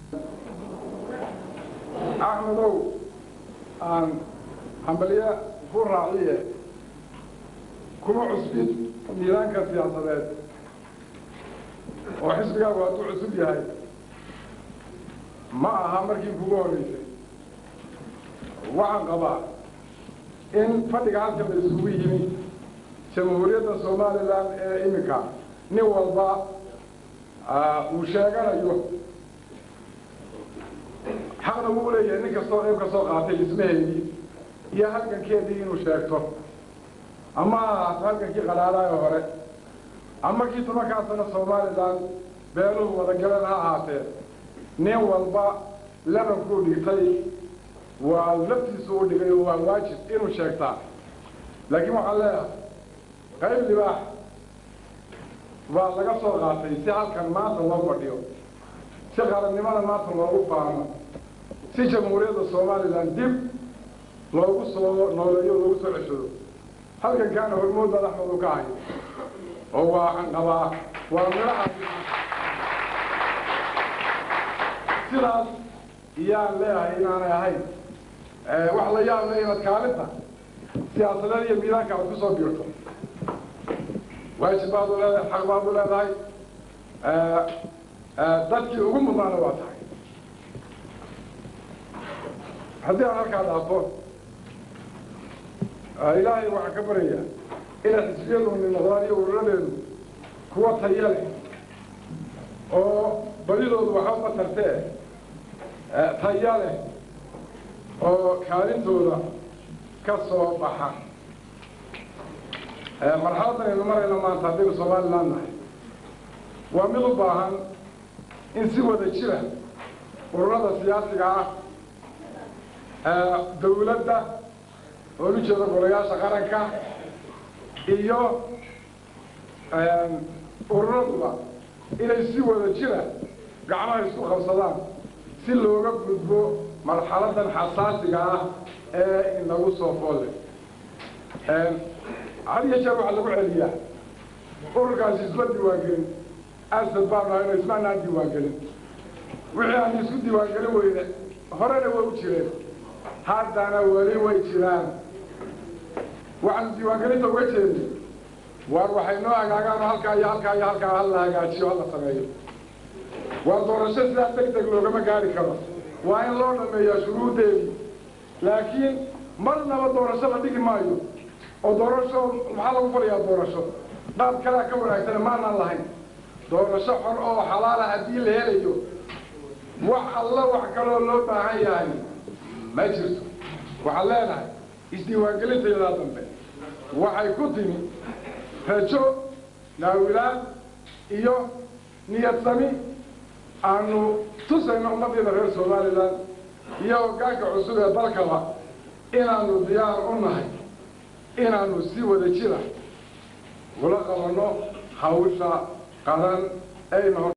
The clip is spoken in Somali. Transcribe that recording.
axmedow aan hambalye ku raaciye kuma cusbid miidaanka siyaasadeed oo xisbigaagu hadduu cusub yahay ma aha markii kugu horreysay waxaan qabaa in fadhiga halkan la isugu yimi jamhuuriyadda somalilan ee iminka nin walba uu sheeganayo xaqna wuu leeyahay nin kastoo qayb ka soo qaatay dhismaheedii iyo halgankeedii inuu sheegto ama ha ahaato halgankii qadhaadaayo hore ama kii tobankaa sano somalilan beeluhu wadagaleen ha ahaatee nin walba labankuu dhigtay waa laftiisu u dhigay oo waa waajib inuu sheegtaa laakiin waxaan leeyahay qayb libaax baa laga soo qaatay si halkan maanta loo fadhiyo si qarannimada maanta loogu faano si jamhuuriyadda somalilan dib loogu soo nooleeyo o loogu soo ceshado halkankaana hormood baad axmed u ka hayo oo waxaan qabaa waa midhaha sidaas iyaan leeyahay inaanay ahayn wax la yaab le inaad kaalinta siyaasadeed iyo miidaanka aad ku soo biirto waajib baad u leedahay xaq baad u leedahay dadkii ugu mudnaana waa tahay haddii aan halkaa dhaafo ilaahay waxaan ka baryayaa inay xisbiyaduni noqdaan iyo ururadeedu kuwa taya leh oo badidoodu waxba ma tartee taya leh oo kaalintooda ka soo baxa marxaladan aynu marayno maanta haddaynu somalilan nahay waa mid u baahan in si wada jira ururada siyaasiga ah dawladda oo u jeeda golayaasha qaranka iyo ururaduba inay si wada jira gacmaha isku qabsadaan si looga gudbo marxaladan xasaasiga ah ee inagu soo foolle had iyo jeer waxaa lagu celiyaa ururkaasi isma diiwaangelin asad baanu hayno ismaanaan diiwaangelin wixii aan isku diiwaangelin weyne horena way u jireen haddana weli way jiraan waxaanu diiwaangelinta uga jeednay waar waxay noo hagaagaan oo halkaa iyo halkaa iyo halkaa hala hagaajiyo hala sameeyo waa doorasho sidaa deg deg loogama gaari karo waa in loo dhameeyaa shuruuddeedii laakiin marnaba doorasho la dhigi maayo oo doorasho maxaa lagu falayaa doorasho qaab kalea ka wanaagsana maanaan lahayn doorasho xor oo xalaala haddii la helayo wax alla wax kaloo loo baahan yahay ma jirto waxaan leenahay isdiiwaangelintayadaa dambe waxay ku timi rajo naawilaan iyo niyad sami aanu tusayno ummaddeeda reer somalilan iyo hoggaanka cusub ee dalkaba inaanu diyaar u nahay inaanu si wada jira ula qabanno hawsha qaran ayna